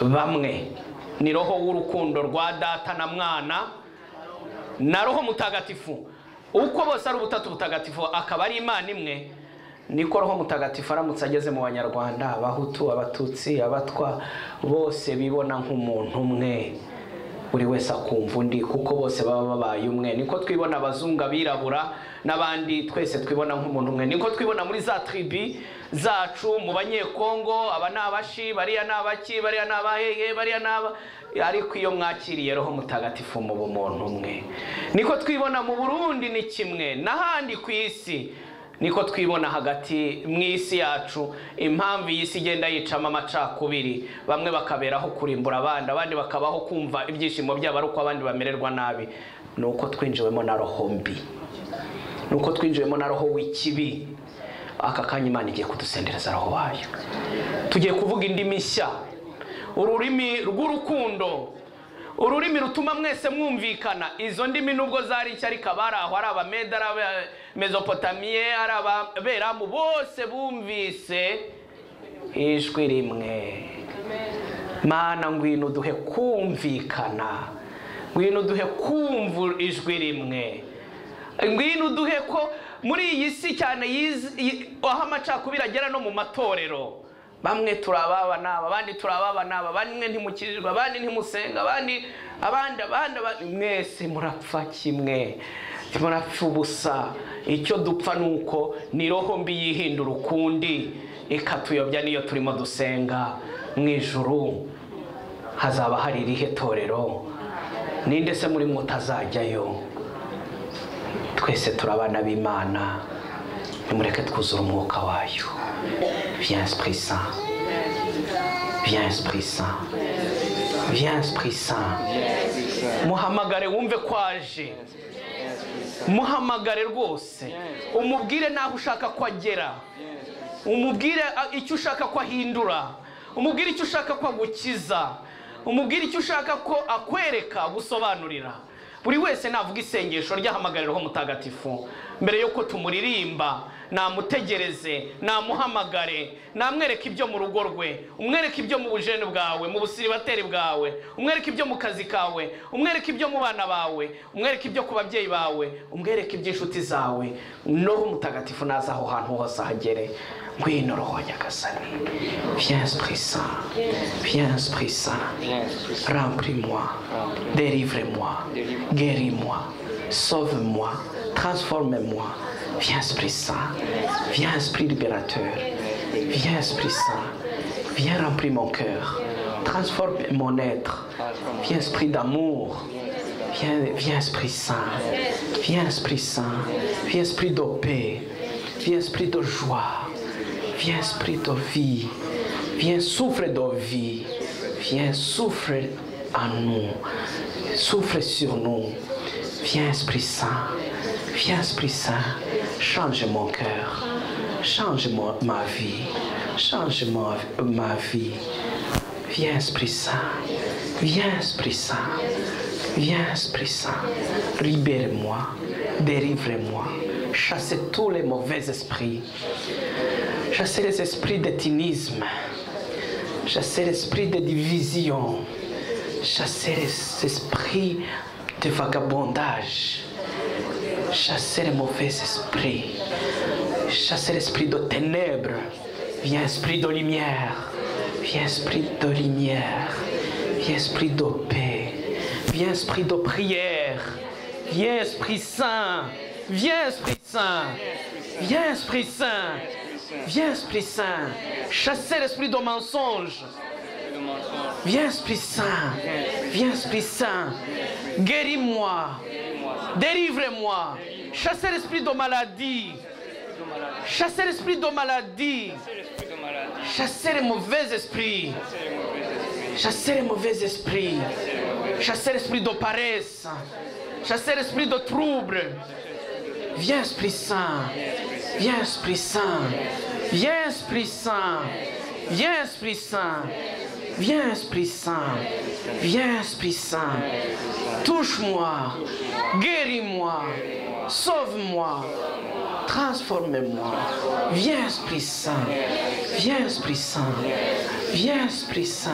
bamwe ni roho w'urukundo rwa data na mwana na roho mutagatifu uko bose ari ubutatu butagatifu akaba ari imana imwe niko roho mutagatifu aramutse ageze mu banyarwanda abahutu abatutsi abatwa bose bibona nk'umuntu umwe buri wese akumva undi kuko bose baba babaye umwe niko twibona abazungu abirabura n'abandi twese twibona nk'umuntu umwe niko twibona muri za tribi zacu mu banyekongo aba ni abashi bariya ni abaki bariya ni abaheye bariya ni aba ariko iyo mwakiriye roho mutagatifu muba umuntu umwe niko twibona mu burundi ni kimwe n'ahandi ku isi niko twibona hagati mu isi yacu impamvu iyi si igenda yicamo amacakubiri bamwe bakaberaho kurimbura abandi abandi bakabaho kumva ibyishimo byabo ari uko abandi bamererwa nabi ni uko twinjiwemo na roho mbi ni uko twinjiwemo na roho w'ikibi aka kanya imana igiye kudusendereza roho wayo tugiye kuvuga indimi nshya ururimi rw'urukundo ururimi rutuma mwese mwumvikana izo ndimi nubwo zari nshya ariko abari aho ari abameda ari abamezopotamiye ari ababeramu bose bumvise ijwi rimwe mana ngwino duhe kumvikana ngwino duhe kumva ijwi rimwe ngwino duhe ko muri iyi si cyane aho amacakubiri agera no mu matorero bamwe turababa n'aba abandi turababa n'aba bamwe ntimukirirwa abandi ntimusenga abandi abandi abandi mwese murapfa kimwe murapfa ubusa icyo dupfa ni uko ni roho mbi yihindura ukundi ikatuyobya niyo turimo dusenga mu ijuru hazaba hari irihe torero ninde se muri mutazajyayo twese turabana b'imana nimureke twuzure umwuka wayo Viens Esprit Saint. Viens Esprit Saint. Viens Esprit Saint. muhamagare wumve ko aje muhamagare rwose umubwire n'aho ushaka ko agera umubwire icyo ushaka ko ahindura umubwire icyo ushaka ko agukiza umubwire icyo ushaka ko akwereka gusobanurira buri wese navuga isengesho ry'ahamagarirwaho mutagatifu mbere y'uko tumuririmba namutegereze namuhamagare namwereke ibyo mu rugo rwe umwereke ibyo mu bujene bwawe mu busiribateri bwawe umwereke ibyo mu kazi kawe umwereke ibyo mu bana bawe umwereke ibyo ku babyeyi bawe umwereke iby'inshuti zawe noho mutagatifu naza aho hantu hose ahagere ngwino roho nyagasani viens prisa viens prisa remplis moi délivre moi guéris moi sauve moi transforme moi Viens Esprit Saint, viens Esprit libérateur, viens Esprit Saint, viens remplir mon cœur, transforme mon être, viens Esprit d'amour, viens, viens Esprit Saint, viens Esprit Saint, viens Esprit de paix, viens Esprit de joie, viens Esprit de vie, viens souffre de vie, viens souffre en nous, souffre sur nous, viens Esprit Saint, viens Esprit Saint change mon cœur, change mon, ma vie, change mon, ma vie. Viens Esprit Saint, viens Esprit Saint, viens Esprit Saint, libère-moi, délivre-moi, chasse tous les mauvais esprits, chasse les esprits d'étinisme, chasse l'esprit de division, chasse les esprits de vagabondage chasser les mauvais esprits, chasser l'esprit de ténèbres, viens esprit de lumière, viens esprit de lumière, viens esprit de paix, viens esprit de prière, viens esprit saint, viens esprit saint, viens esprit saint, viens esprit saint, chasser l'esprit de mensonge. Viens Esprit Saint, viens Esprit Saint, guéris-moi, Délivrez-moi. Chassez l'esprit de maladie. Chassez l'esprit de maladie. Chassez les mauvais esprits. Chassez les mauvais esprits. Chassez l'esprit de paresse. Chassez l'esprit de trouble. Viens Esprit Saint. Viens Esprit Saint. Viens Esprit Saint. Viens Esprit Saint. Viens Esprit Saint, viens Esprit Saint, touche-moi, guéris-moi, sauve-moi, transforme-moi. Viens Esprit Saint, viens Esprit Saint, Viens, Esprit Saint.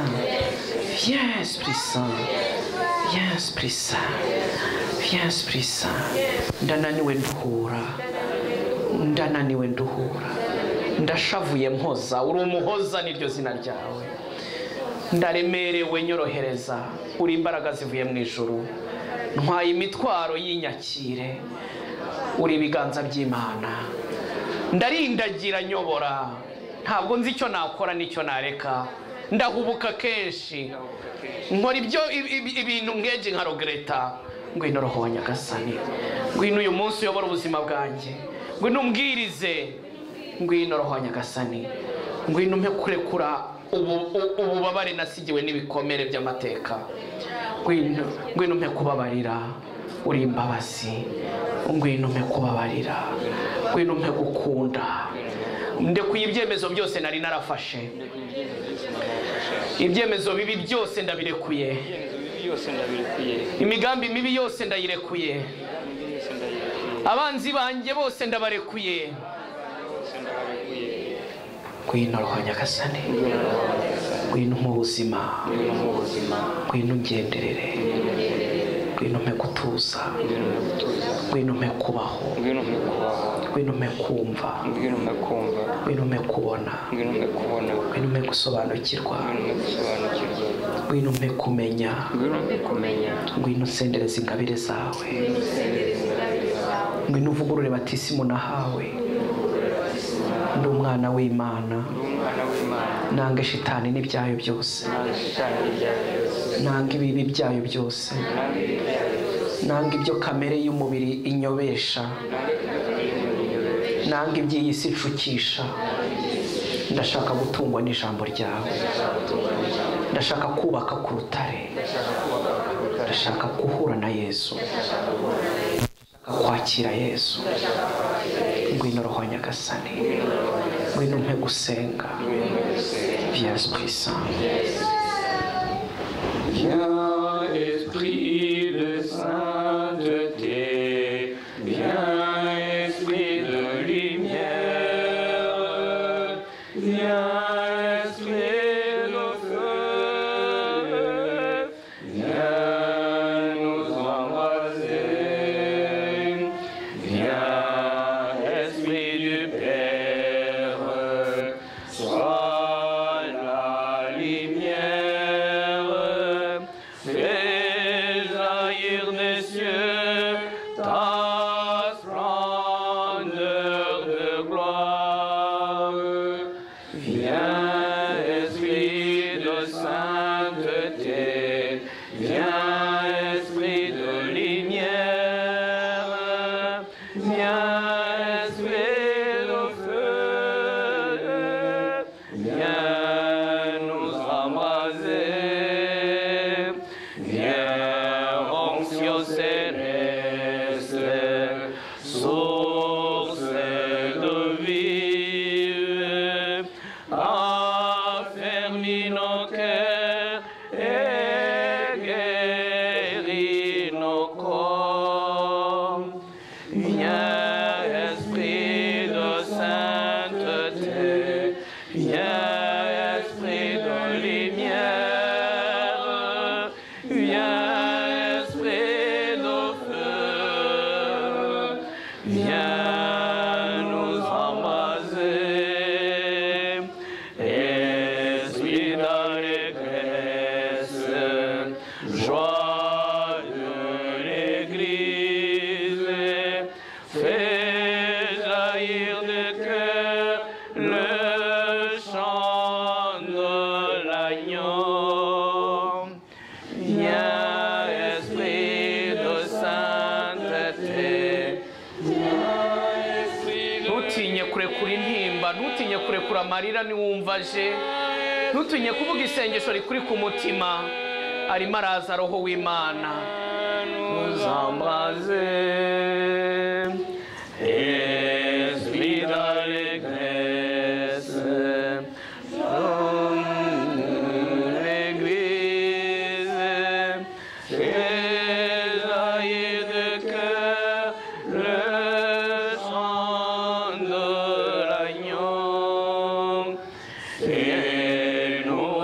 Viens, Esprit Saint. Viens, Esprit Saint. Viens, Esprit Saint. Ndananiwe nduhura. Ndananiwe nduhura. Ndashavuye mpoza. Uri umuhoza niryo zina ryawe. Ndaremerewe nyorohereza. Uri imbaraga zivuye mu ijuru. Ntwaye imitwaro y'inyakire. Uri ibiganza by'Imana. ndarindagira nyobora ntabwo nzi icyo nakora n'icyo nareka ndahubuka kenshi nkora ibyo ibi- ibintu nkege nka rogereta ngwino roho wa nyagasani ngwino uyu munsi uyobora ubuzima bwanjye ngwino umbwirize ngwino roho wa nyagasani ngwino umpe kurekura ubu- u- ububabare nasigiwe n'ibikomere by'amateka ngwino ngwino umpe kubabarira uri imbabazi ngwino umpe kubabarira ngwino umpe gukunda ndekuye ibyemezo byose nari narafashe ibyemezo bibi byose ndabirekuye ibyemezo bibi byose ndabirekuye imigambi mibi yose ndayirekuye imigambi yose ndayirekuye abanzi banjye bose ndabarekuye yose ndabarekuye ngwino roho nyagasani ngwino mu nyagasani ngwino umpe ubuzima ngwino mu buzima ngwino ungenderere ngwino umpe gutuza ngwino mu gutuza ngwino umpe kubaho ngwino mu kubaho ngwino umpe kumva ngwino mu kumva ngwino umpe kubona ngwino mu kubona ngwino umpe gusobanukirwa ngwino mu gusobanukirwa ngwino umpe kumenya ngwino mu kumenya ngwino usendereza ingabire zawe ngwino usendereza ingabire zawe ngwino uvugurure batisimu nahawe ndi umwana w'imana ndi umwana w'imana nanga shitani n'ibyayo byose nange shitani n'ibyaha byose nanga ibibi byayo byose nange ibyaha byose nanga ibyo kamere y'umubiri inyobesha nange ibyaha byose nanga iby'iyi si icukisha ndashaka gutungwa n'ijambo ryawe ndashaka kubaka ku rutare ndashaka guhura na yesu ndashaka kwakira yesu ngwino roho wa nyagasani ngwino umpe gusenga ngwino mu gusenga viens esprit saint Viens, Esprit de sainteté, viens, Esprit de lumière, viens, Esprit de feu, viens nous embraser, viens, Esprit du Père, sois la lumière, fais jaillir des cieux ta splendeur de gloire. Viens, Esprit de sainteté, viens, Esprit de lumière, viens, Esprit de feu, viens nous embraser, viens, onction céleste, source de vie, affermis nos cœurs et guéris nos corps. Viens, esprit de sainteté, viens, esprit de lumière, viens, esprit de feu, viens nous embraser, esprit d'allégresse, joie de l'église, fais jaillir de cœur le chant de l'agneau. Viens, esprit de sainteté, viens, esprit de ntutinye kurekura intimba ntutinye kurekura amarira niwumva aje ntutinye kuvuga isengesho rikuri ku mutima arimo araza roho w'imana nous embraser. Esprit d'allégresse, homme de l'église, fais jaillir de cœur le sang de l'agneau. Et nous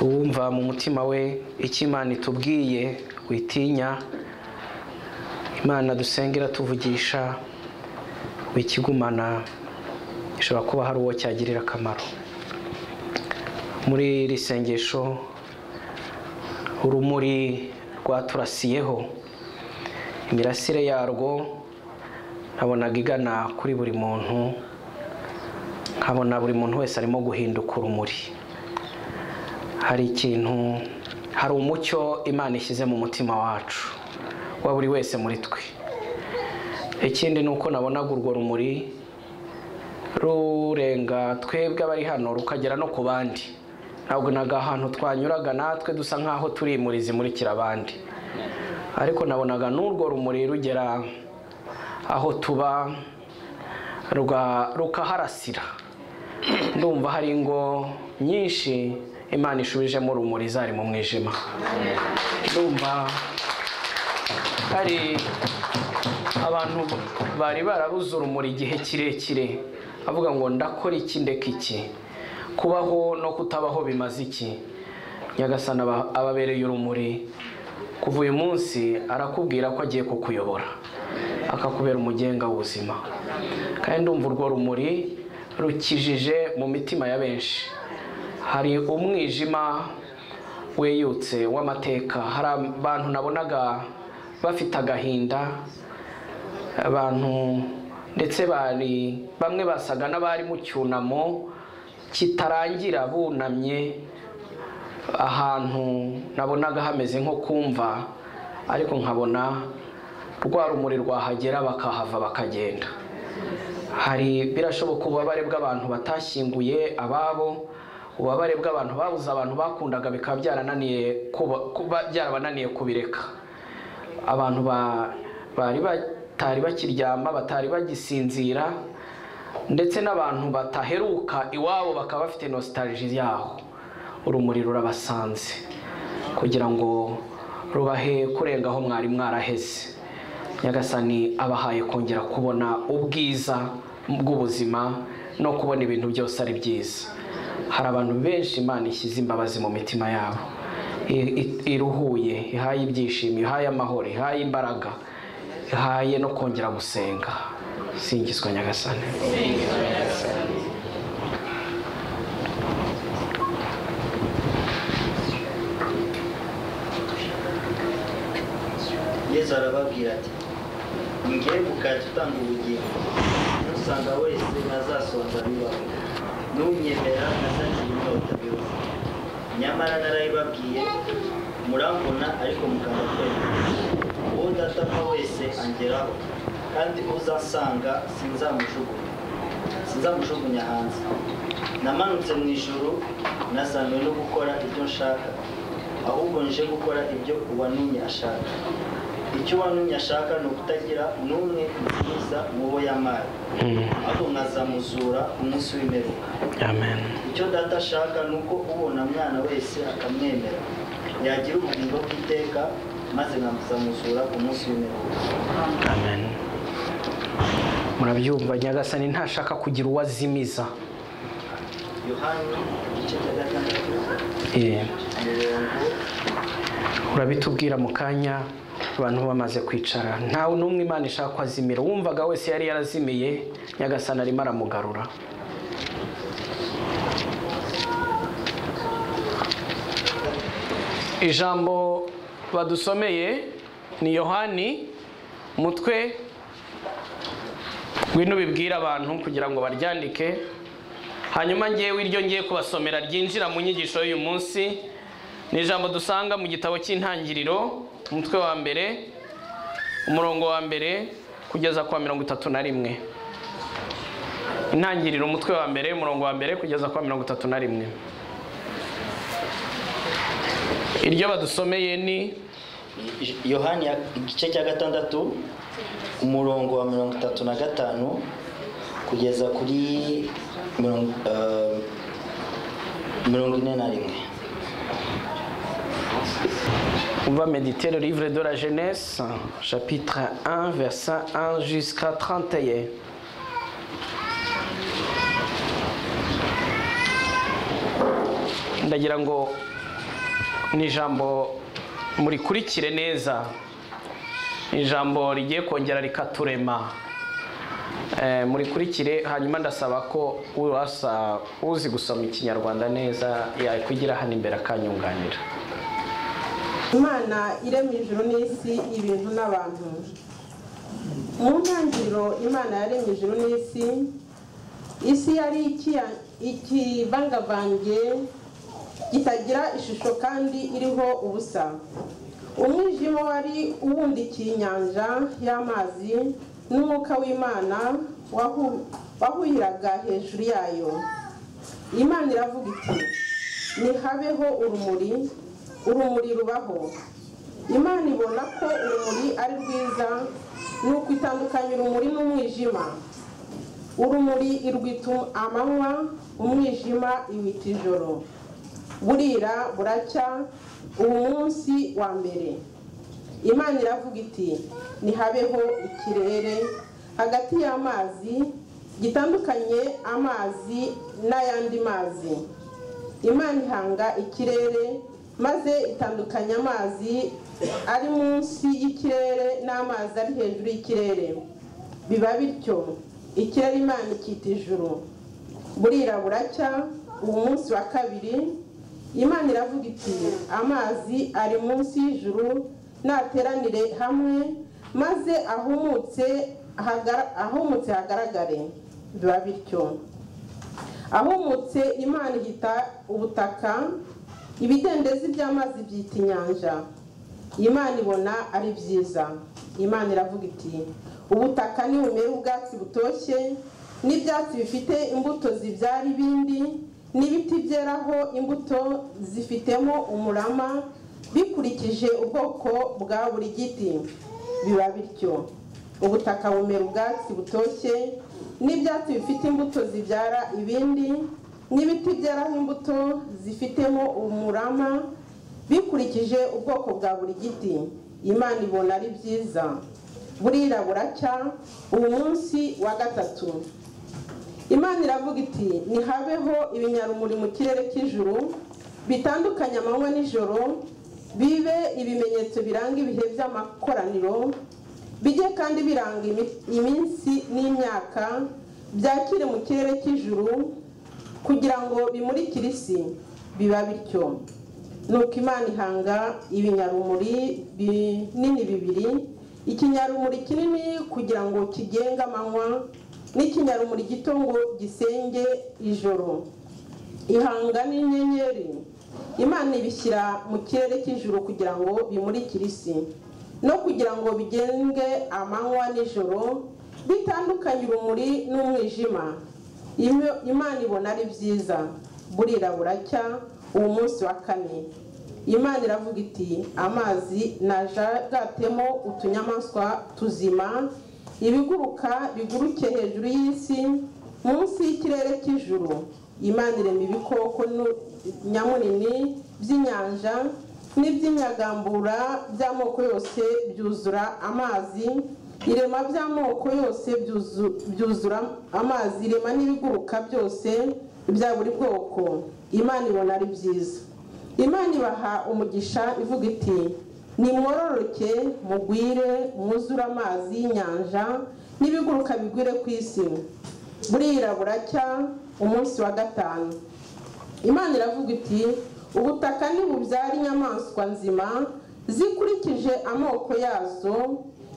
wumva mu mutima we icyo imana itubwiye witinya imana dusengera tuvugisha wikigumana gishobora kuba hari uwo cyagirira akamaro muri iri sengesho urumuri rwaturasiyeho imirasire yarwo nabonaga igana kuri buri muntu nkabona buri muntu wese arimo guhinduka urumuri hari ikintu hari umucyo imana ishyize mu mutima wacu wa buri wese muri twe ikindi ni uko nabonaga urwo rumuri rurenga twebwe abari hano rukagera no ku bandi ntabwo ntago ahantu twanyuraga natwe dusa nk'aho turi muri zimurikira abandi ariko nabonaga n'urwo rumuri rugera aho tuba ruga- rukaharasira ndumva hari ingo nyinshi imana ishubijemo urumuri zari mu mwijima ndumva hari abantu bari barabuze urumuri igihe kirekire avuga ngo ndakora iki ndeka iki kubaho no kutabaho bimaze iki nyagasana aba- ababereye urumuri kuva uyu munsi arakubwira ko agiye kukuyobora akakubera umugenga w'ubuzima kandi ndumva urwo rumuri rukijije mu mitima ya benshi hari umwijima weyutse w'amateka hari abantu nabonaga bafite agahinda abantu ndetse bari bamwe basaga n'abari mu cyunamo kitarangira bunamye ahantu nabonaga hameze nko kumva ariko nkabona rwa rumuri rwahagera bakahava bakagenda hari birashoboka ububabare bw'abantu batashyinguye ababo ububabare bw'abantu babuze abantu bakundaga bikaba byarananiye kuba kuba byarabananiye kubireka abantu ba- bari batari bakiryama batari bagisinzira ndetse n'abantu bataheruka iwabo bakaba bafite nostalgie yaho urumuri rurabasanze kugira ngo rubahe kurenga aho mwari mwaraheze nyagasani abahaye kongera kubona ubwiza bw'ubuzima no kubona ibintu byose ari byiza hari abantu benshi imana ishyize imbabazi mu mitima yabo I- i- iruhuye ihaye ibyishimo ihaye amahoro ihaye imbaraga ihaye no kongera gusenga singizwa nyagasani yesu arababwira ati ngiye gukajya utanga ubugingo usanga wese ntazasonza bibaho n'umwemera ntazagira inyota bibaho nyamara narabibabwiye murambona ariko mukanga kwemera uwo datapfa wese angeraho kandi uzasanga sinzamujugunya sinzamushugunya hanze namanutse mu ijuru nasanzwe no gukora ibyo nshaka ahubwo nje gukora ibyo uwantumye ashaka icyo uwantumye ashaka ni ukutagira n'umwe nziza mu bo yamara ahubwo nkazamuzura ku munsi w'imperuka amen icyo data ashaka ni uko ubona mwana wese akamwemera yagira ubugingo bw'iteka maze nkazamuzura ku munsi w'imperuka amen murabyumva nyagasani ntashaka kugira uwo azimiza yohani igice cya gatandatu Eh, umurongo urabitubwira mu kanya abantu bamaze kwicara ntawe n'umwe imana ishaka ko azimira uwumvaga wese yari yarazimiye nyagasani arimo aramugarura ijambo badusomeye ni yohani umutwe ngwino bibwire abantu kugira ngo baryandike hanyuma ngewe iryo ngiye kubasomera ryinjira mu nyigisho y'uyu munsi ni ijambo dusanga mu gitabo cy'intangiriro umutwe wa mbere umurongo wa mbere kugeza kwa mirongo itatu na rimwe intangiriro umutwe wa mbere umurongo wa mbere kugeza kwa mirongo itatu na rimwe iryo badusomeye ni yohani ya- igice cya gatandatu umurongo wa mirongo itatu na gatanu kugeza kuri mirongo eh, mirongo ine na rimwe On va méditer le livre de la Genèse, chapitre 1, verset 1 jusqu'à 31. ndagira ngo ni ijambo murikurikire neza Ni ijambo rigiye kongera rikaturema Eh, murikurikire hanyuma ndasaba ko urasa uzi gusoma ikinyarwanda neza yakwigira hano imbere akanyunganira imana irema ijuru n'isi ibintu n'abantu mu ntangiriro imana yaremye ijuru n'isi isi yari ikiya- ikivangavange kitagira ishusho kandi iriho ubusa umwijima wari uwundikiye inyanja y'amazi n'umwuka w'imana wahu- wahuhiraga hejuru yayo imana iravuga iti ntihabeho urumuri urumuri rubaho imana ibona ko urumuri ari rwiza ni ukwitandukanya urumuri n'umwijima urumuri irwita amanywa umwijima iwita ijoro burira buracya ubu munsi wa mbere imana iravuga iti ntihabeho ikirere hagati y'amazi gitandukanye amazi n'ayandi mazi imana ihanga ikirere maze itandukanya amazi ari munsi y'ikirere n'amazi ari hejuru y'ikirere biba bityo ikirere imana ikita ijuru burira buracya ubu munsi wa kabiri imana iravuga iti amazi ari munsi y'ijuru nateranire hamwe maze ahumutse hagara- ahumutse hagaragare biba bityo ahumutse imana ihita ubutaka ibidendezi by'amazi byita inyanja imana ibona ari byiza imana iravuga iti ubutaka nibumere ubwatsi butoshye n'ibyatsi bifite imbuto zibyara ibindi n'ibiti byeraho imbuto zifitemo umurama bikurikije ubwoko bwa buri giti biba bityo ubutaka bumera ubwatsi butoshye n'ibyatsi bifite imbuto zibyara ibindi n'ibiti byeraho imbuto zifitemo umurama bikurikije ubwoko bwa buri giti imana ibona ari byiza burira buracya ubu munsi wa gatatu imana iravuga iti ntihabeho ibinyarumuri mu kirere cy'ijuru bitandukanye amanywa n'ijoro bibe ibimenyetso biranga ibihe by'amakoraniro bijye kandi biranga imi- iminsi n'imyaka byakire mu kirere cy'ijuru kugira ngo bimurikire isi biba bityo nuko imana ihanga ibinyarumuri binini bibiri ikinyarumuri kinini kugira ngo kigenge amanywa n'ikinyarumuri gito ngo gisenge ijoro ihanga n'inyenyeri imana ibishyira mu kirere cy'ijuru kugira ngo bimurikire isi no kugira ngo bigenge amanywa n'ijoro bitandukanye urumuri n'umwijima Ime- imana ibona ari byiza burira buracya uwo munsi wa kane imana iravuga iti amazi najagatemo utunyamaswa tuzima ibiguruka biguruke hejuru y'isi munsi y'ikirere cy'ijuru imana irema ibikoko nu- nyamunini by'inyanja n'iby'inyagambura by'amoko yose byuzura amazi irema by'amoko yose byuzu- byuzura amazi irema n'ibiguruka byose bya buri bwoko imana ibona ari byiza imana ibaha umugisha ivuga iti nimwororoke mugwire mwuzure amazi y'inyanja n'ibiguruka bigwire ku isi burira buracya umunsi wa gatanu imana iravuga iti ubutaka ntibubyara inyamaswa nzima zikurikije amoko yazo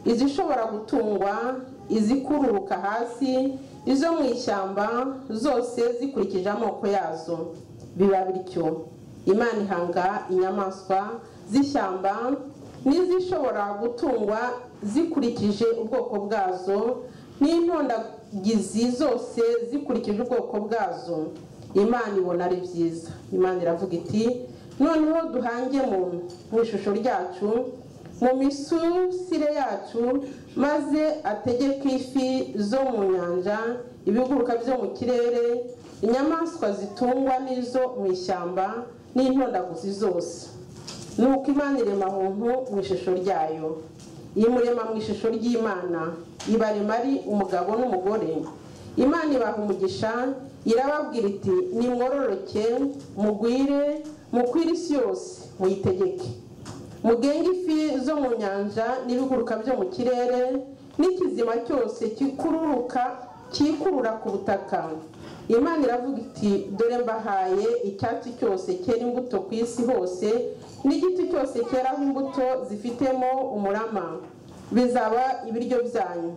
izishobora gutungwa izikururuka hasi izo mu ishyamba zose zikurikije amoko yazo biba bityo imana ihanga inyamaswa z'ishyamba n'izishobora gutungwa zikurikije ubwoko bwazo n'intondagizi zose zikurikije ubwoko bwazo imana ibona ari byiza imana iravuga iti noneho duhange mu mu ishusho ryacu mu misusire yacu maze ategeke ifi zo mu nyanja ibiguruka byo mu kirere inyamaswa zitungwa n'izo mu ishyamba n'intondaguzi zose nuko imana irema muntu mu ishusho ryayo imurema mu ishusho ry'imana ibarema ari umugabo n'umugore imana ibaha umugisha irababwira iti nimwororoke mugwire mukwire isi yose muyitegeke mugenge ifi zo mu nyanja n'ibiguruka byo mu kirere n'ikizima cyose kikururuka cyikurura ku butaka imana iravuga iti dore mbahaye icyatsi cyose cyera imbuto ku isi hose n'igiti cyose cyeraho imbuto zifitemo umurama bizaba ibiryo byanyu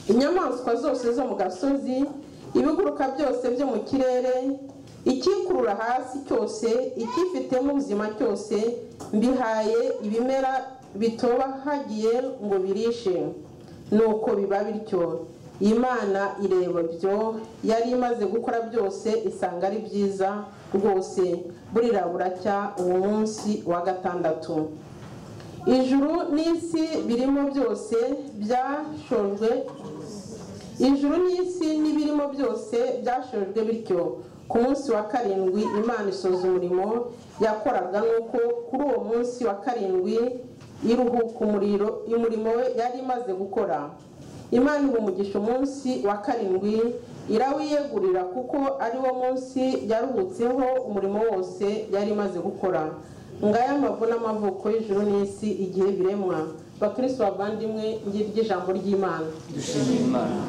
inyamaswa zose zo mu gasozi ibiguruka byose byo mu kirere ikikurura hasi cyose icyifitemo ubuzima cyose mbihaye ibimera bitoba hagiye ngo birishe nuko biba bityo imana ireba byo yari imaze gukora byose isanga ari byiza rwose burira buracya uwo munsi wa gatandatu ijuru n'isi birimo byose byashojwe ijuru n'isi n'ibirimo byose byashojwe bityo ku munsi wa karindwi imana isoza umurimo yakoraga nuko kuri uwo munsi wa karindwi iruhuka umuriro umurimo we yari imaze gukora imana iha umugisha umunsi wa karindwi irawiyegurira kuko ari wo munsi yaruhutseho umurimo wose yari imaze gukora ngaya amavu n'amavuko y'ijuru n'isi igihe biremwa bakirisi bavandimwe ngiryo ijambo ry'imana dushimira imana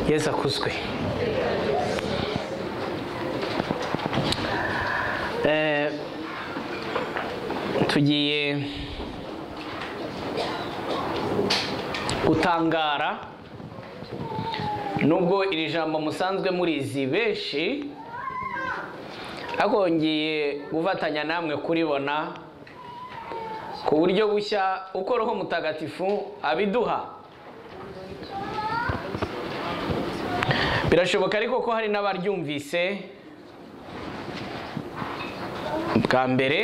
yesu akuzwe Eh, tugiye gutangara nubwo iri jambo musanzwe murizi benshi ariko ngiye gufatanya namwe kuribona ku buryo bushya uko roho mutagatifu abiduha birashoboka ariko ko hari n'abaryumvise bwa mbere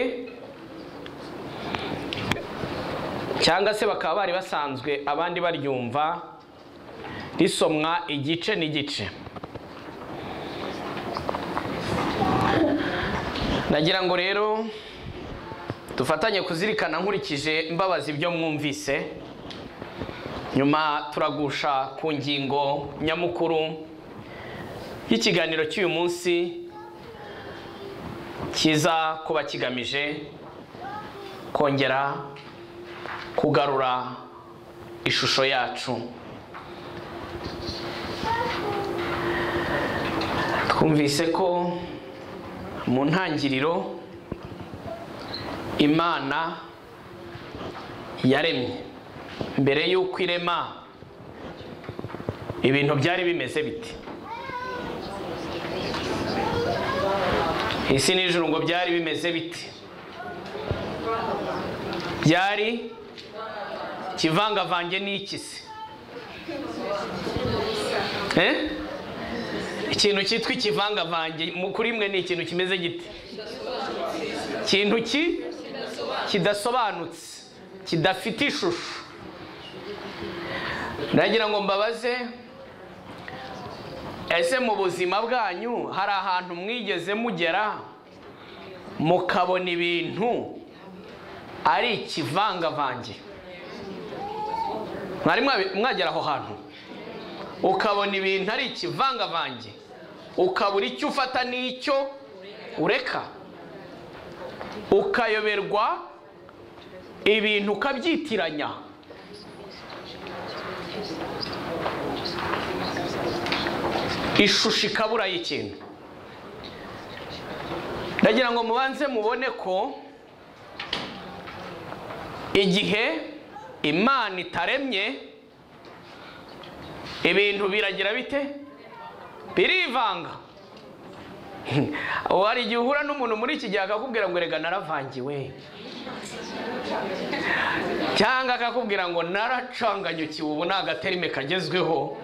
cyangwa se bakaba bari basanzwe abandi baryumva risomwa igice n'igice nagira ngo rero dufatanye kuzirikana nkurikije mbabazi ibyo mwumvise nyuma turagusha ku ngingo nyamukuru y'ikiganiro cy'uyu munsi kiza kuba kigamije kongera kugarura ishusho yacu twumvise ko mu ntangiriro imana yaremye mbere y'uko irema ibintu byari bimeze biti isi n'ijuru ngo byari bimeze biti byari ikivangavange n'ikisi Eh? ikintu cyitwa ikivangavange mu- kuri mwe ni ikintu kimeze giti ikintu ki kidasobanutse kidafite ishusho ndagira ngo mbabaze ese mu buzima bwanyu hari ahantu mwigeze mugera mukabona ibintu ari ikivangavange mwari mwabi- mwagera aho hantu ukabona ibintu ari ikivangavange ukabura icyo ufata n'icyo ureka ukayoberwa ibintu ukabyitiranya ishusho ikabura y'ikintu ndagira ngo mubanze mubone ko igihe imana itaremye ibintu biragira bite birivanga hari igihe uhura n'umuntu muri iki gihe akakubwira ngo rega naravangiwe cyangwa akakubwira ngo naracanganyukiwe ubu ni agaterime kagezweho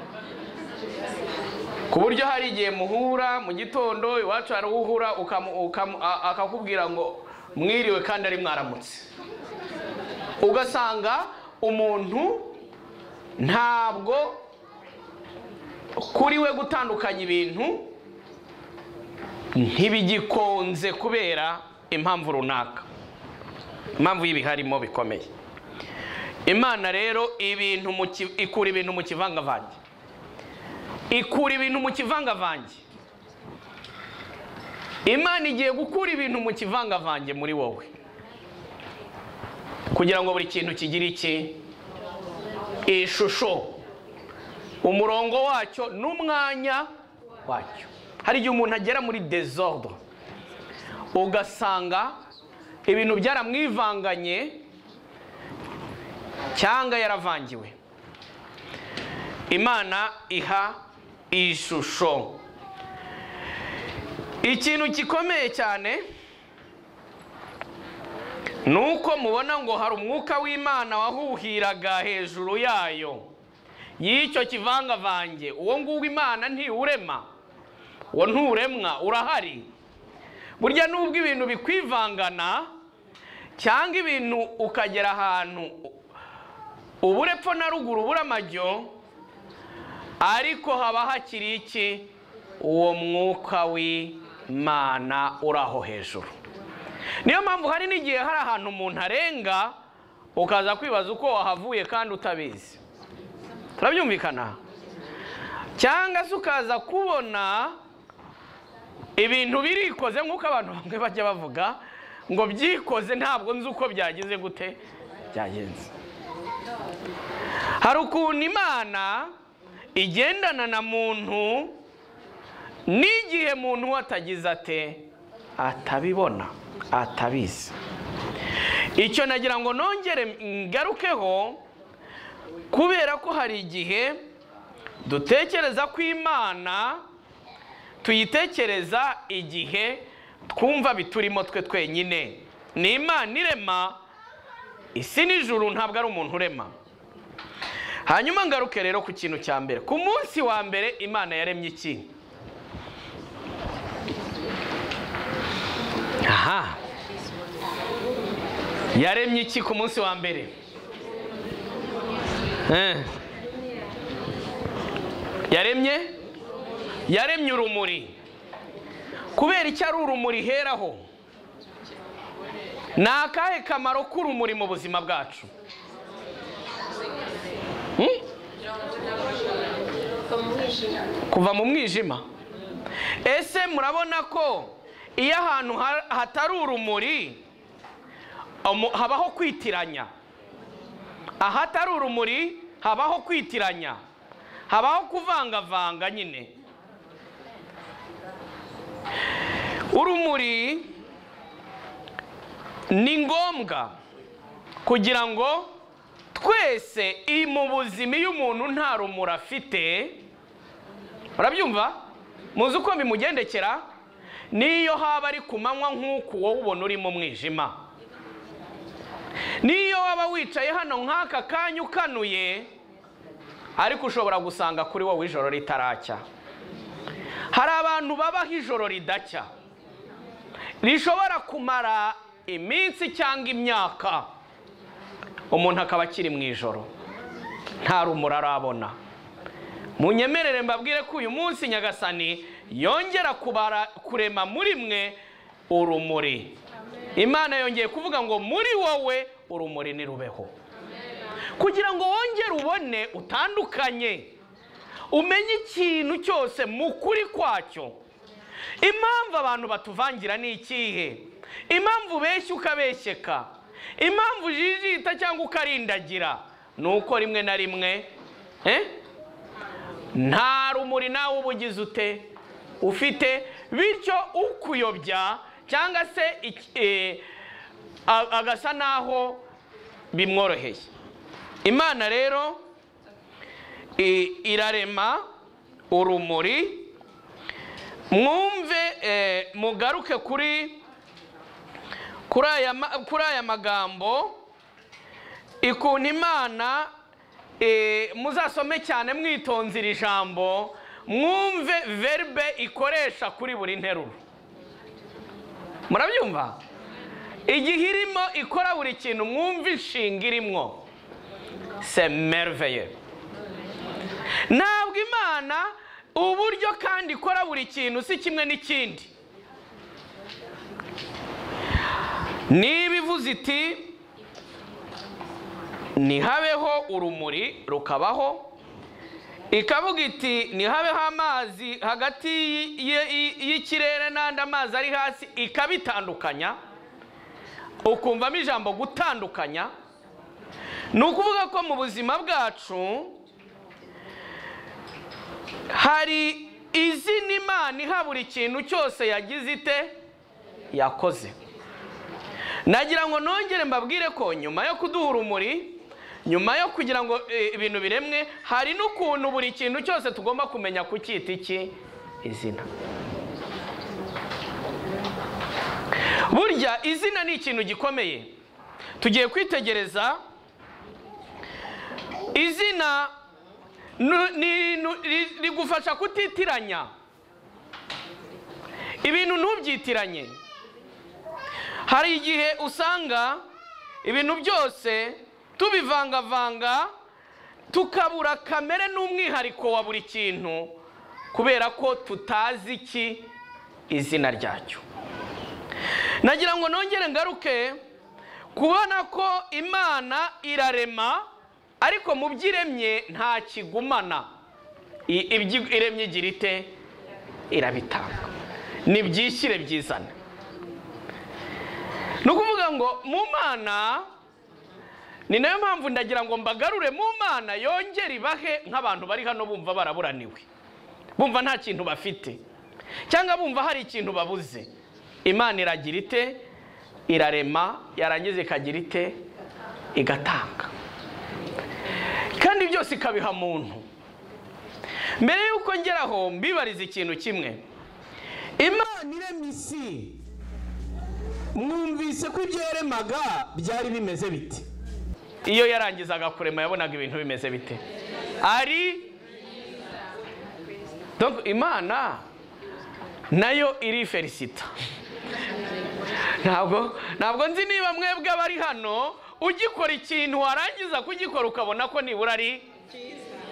ku buryo hari igihe muhura mu gitondo iwacu hari uhura ukamu- ukamu- a- akakubwira ngo mwiriwe kandi ari mwaramutse ugasanga umuntu ntabwo kuri we gutandukanya ibintu ntibigikunze kubera impamvu runaka impamvu y'ibiharimo bikomeye imana rero ibintu mu ki- ikura ibintu mu kivangavange ikura ibintu mu kivangavange imana igiye gukura ibintu mu kivangavange muri wowe kugira ngo buri kintu kigire iki ishusho umurongo wacyo n'umwanya wacyo hari igihe umuntu agera muri desordre ugasanga ibintu byaramwivanganye cyangwa yaravangiwe imana iha ishusho ikintu gikomeye cyane ni uko mubona ngo hari umwuka w'imana wahuhiraga hejuru yayo y'icyo kivangavange uwo nguwo imana ntiwurema uwo nturemwa urahari burya nubwo ibintu bikwivangana cyangwa ibintu ukagera ahantu uburepfo na ruguru buramajyo ariko haba hakiri iki uwo mwuka w'imana uraho hejuru niyo mpamvu hari n'igihe hari ahantu umuntu arenga ukaza kwibaza uko wahavuye kandi utabizi turabyumvikana cyangwa se ukaza kubona ibintu birikoze nk'uko abantu bamwe bajya bavuga ngo byikoze ntabwo nzi uko byagize gute byagenze hari ukuntu imana igendana na muntu n'igihe muntu we atagize ate atabibona atabizi icyo nagira ngo nongere ngarukeho kubera ko hari igihe dutekereza ko imana tuyitekereza igihe twumva biturimo twe twenyine ni imana irema isi n'ijuru ntabwo ari umuntu urema hanyuma ngaruke rero ku kintu cya mbere ku munsi wa mbere imana yaremye iki aha yaremye iki ku munsi wa mbere Eh. yaremye yaremye urumuri kubera icyo ari urumuri heraho ni akahe kamaro k'urumuri mu buzima bwacu Hmm? kuva mu mwijima ese murabona ko iyo ahantu ha- hatari urumuri umu- habaho kwitiranya ahatari urumuri habaho kwitiranya habaho kuvangavanga nyine urumuri ni ngombwa kugira ngo twese i mu buzima iyo umuntu nta rumuri afite urabyumva muzi uko bimugendekera n'iyo haba ari ku manywa nk'uku wowe ubona uri mu mwijima n'iyo waba wicaye hano nk'aka kanya ukanuye ariko ushobora gusanga kuri wowe ijoro ritaracya hari abantu babaho ijoro ridacya rishobora kumara iminsi cyangwa imyaka umuntu akaba akiri mu ijoro nta rumuri arabona munyemerere mbabwire ko uyu munsi nyagasani yongera kubara kurema muri mwe urumuri imana yongeye kuvuga ngo muri wowe urumuri nirubeho kugira ngo wongere ubone utandukanye umenye ikintu cyose mu kuri kwacyo impamvu abantu batuvangira ni ikihe impamvu ubeshya ukabeshyeka impamvu ujijita cyangwa ukarindagira ni uko rimwe na rimwe eh? nta rumuri nawe uba ugize ute ufite bityo ukuyobya cyangwa se iki- eh, a- agasa naho bimworoheye imana rero i- irarema urumuri mwumve eh, mugaruke kuri kuri aya ma- kuri aya magambo ikuntu imana eh, muzasome cyane mwitonze iri jambo mwumve verbe ikoresha kuri buri nteruro murabyumva igihe irimo ikora buri kintu mwumve inshinga irimo semerveye ntabwo imana uburyo kandi ikora buri kintu si kimwe n'ikindi niba ivuze iti ntihabeho urumuri rukabaho ikavuga iti ntihabeho amazi hagati y- y- y'ikirere n'andi amazi ari hasi ikabitandukanya ukumvamo ijambo gutandukanya ni ukuvuga ko mu buzima bwacu hari izina imana iha buri kintu cyose yagize ite yakoze nagira ngo nongere mbabwire ko nyuma yo kuduha urumuri nyuma yo kugira ngo eh, ibintu biremwe hari n'ukuntu buri kintu cyose tugomba kumenya kucyita iki izina burya izina ni ikintu gikomeye tugiye kwitegereza izina nu- ni- nu- ri- rigufasha kutitiranya ibintu ntubyitiranye hari igihe usanga ibintu byose tubivangavanga tukabura kamere n'umwihariko wa buri kintu kubera ko tutazi iki izina ryacyo nagira ngo nongere ngaruke kubona ko imana irarema ariko mu byo iremye nta kigumana I- ibyo iremye igira ite irabitanga nibyishyire byizane ni ukuvuga ngo mu mana ni nayo mpamvu ndagira ngo mbagarure mu mana yongere ibahe nk'abantu bari hano bumva baraburaniwe bumva nta kintu bafite cyangwa bumva hari ikintu babuze imana iragira ite irarema yarangiza ikagira ite igatanga kandi byose ikabiha muntu mbere y'uko ngeraho mbibariza ikintu kimwe imana iremye isi mwumvise ko ibyo yaremaga byari bimeze bite iyo yarangizaga kurema yabonaga ibintu bimeze bite ari Donc, imana nayo iriferisita ntabwo ntabwo nzi niba mwebwe abari hano ugikora ikintu warangiza kugikora ukabona ko nibura ari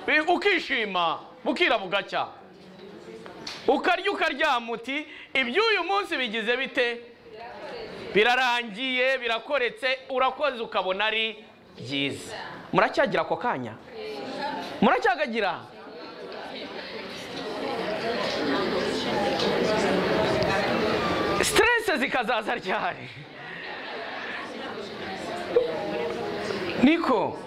Bi- ukishima bukira bugacya ukarya ukaryama uti iby'uyu munsi bigize bite birarangiye birakoretse urakoze ukabona ari byiza muracyagira ako kanya muracyagagira siterese zikazaza ryari niko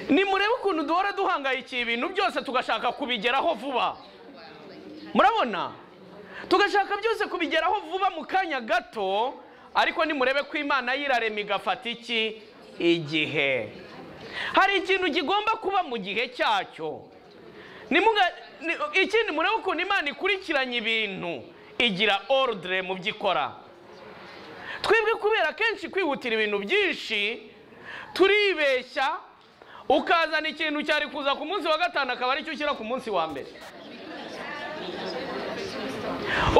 nimurebe ukuntu duhora duhangayikiye ibintu byose tugashaka kubigeraho vuba murabona tugashaka byose kubigeraho vuba mu kanya gato ariko nimurebe ko imana yirarema igafata iki igihe hari ikintu kigomba kuba mu gihe cyacyo Nimuga- ni- ikindi murebe ukuntu imana ikurikiranye ibintu igira orudire mu byo ikora twebwe kubera kenshi kwihutira ibintu byinshi turibeshya ukazana ikintu cyari kuza ku munsi wa gatanu akaba aricyo ushyira ku munsi wa mbere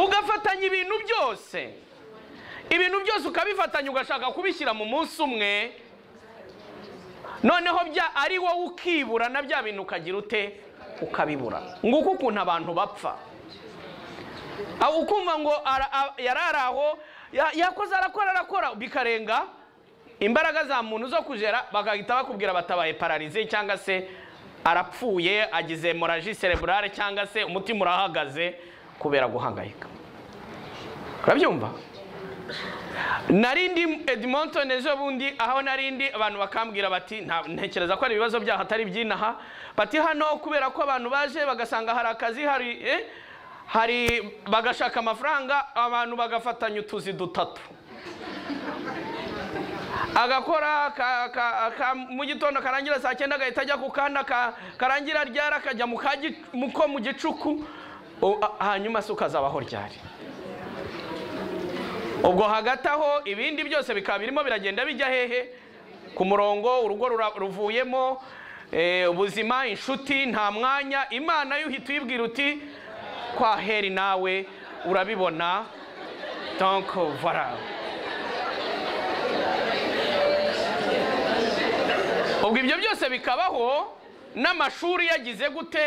ugafatanya ibintu byose ibintu byose ukabifatanya ugashaka kubishyira mu munsi umwe noneho bya ari wowe ukibura na bya bintu ukagira ute ukabibura nguko ukuntu abantu bapfa aho ukumva ngo ara- a- yari ari aho ya- yakoze arakora arakora bikarenga imbaraga za muntu zo kujera bagahita bakubwira batabaye pararize cyangwa se arapfuye agize moraji cerebrale cyangwa se umutima urahagaze kubera guhangayika urabyumva narindi Edmonton ejo bundi aho narindi abantu bakambwira bati "Nta- ntekereza ko ari ibibazo byaho atari iby'inaha bati hano kubera ko abantu baje bagasanga hari akazi hari eh, hari bagashaka amafaranga abantu bagafatanya utuzi dutatu agakora ka- ka- ka- mu gitondo karangira saa cyenda agahita ajya ku kana ka- karangira ryari akajya mu ka gi- mu ko mu gicuku O- a- hanyuma se ukazabaho ryari ubwo hagati aho ibindi byose bikaba birimo biragenda bijya hehe ku murongo urugo rura- ruvuyemo eh, ubuzima inshuti nta mwanya imana yo uhita uyibwira uti kwa heri nawe urabibona donc voilà ubwo ibyo byose bikabaho n'amashuri yagize gute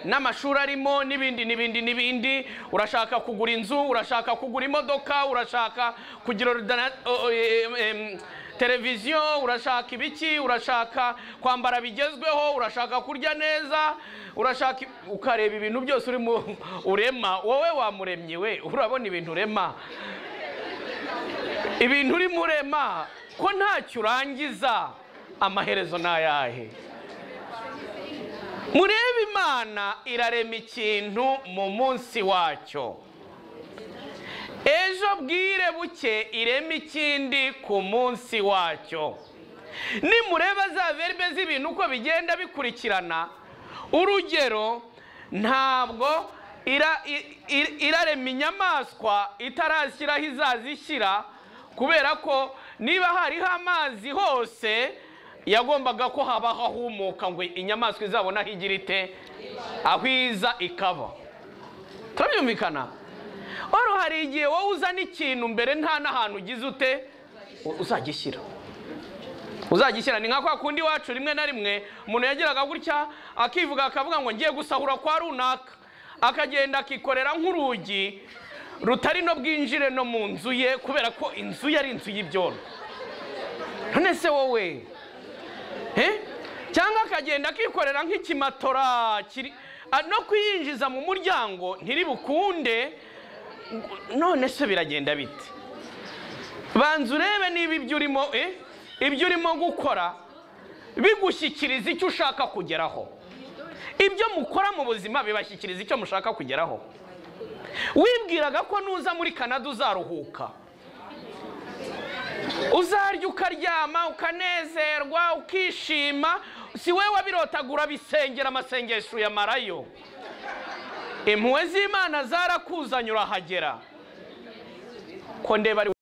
n'amashuri arimo n'ibindi n'ibindi n'ibindi urashaka kugura inzu urashaka kugura imodoka urashaka kugira ordina- o- o- em- em- televiziyo urashaka ibiki urashaka kwambara bigezweho urashaka kurya neza urashaka i- ukareba ibintu byose urimo urema wowe wamuremye we urabona ibintu urema ibintu urimo urema ko ntacyo urangiza amaherezo ni ayahe murebe imana irarema ikintu mu munsi wacyo ejo bwire buke ireme ikindi ku munsi wacyo nimureba za verbe z'ibintu uko bigenda bikurikirana urugero ntabwo ira- i- i- irarema inyamaswa itarashyiraho izazishyira kubera ko niba hariho amazi hose yagombaga ko habaho ahumuka ngo inyamaswa izabona aho igira ite aho iza ikaba turabyumvikana oro hari igihe wowe uzana ikintu mbere nta n'ahantu ugize ute u- uzagishyira uzagishyira ni nka kwa kundi wacu rimwe na rimwe umuntu yageraga gutya akivuga akavuga ngo ngiye gusahura kwa runaka akagenda akikorera nk'urugi rutari no bwinjire no mu nzu ye kubera ko inzu ye ari inzu y'ibyondo none se wowe Eh? cyangwa akagenda akikorera nk'ikimatora kiri a- no kuyinjiza mu muryango ntiribukunde none se biragenda bite banza urebe niba ibyo urimo eh, ibyo urimo gukora bigushyikiriza icyo ushaka kugeraho ibyo mukora mu buzima bibashyikiriza icyo mushaka kugeraho wibwiraga ko nuza muri canada uzaruhuka uzarya ukaryama ukanezerwa ukishima si we wabirotagura bisengera amasengesho uyamarayo impuhwe z'imana zarakuzanye urahagera ko ndeba ari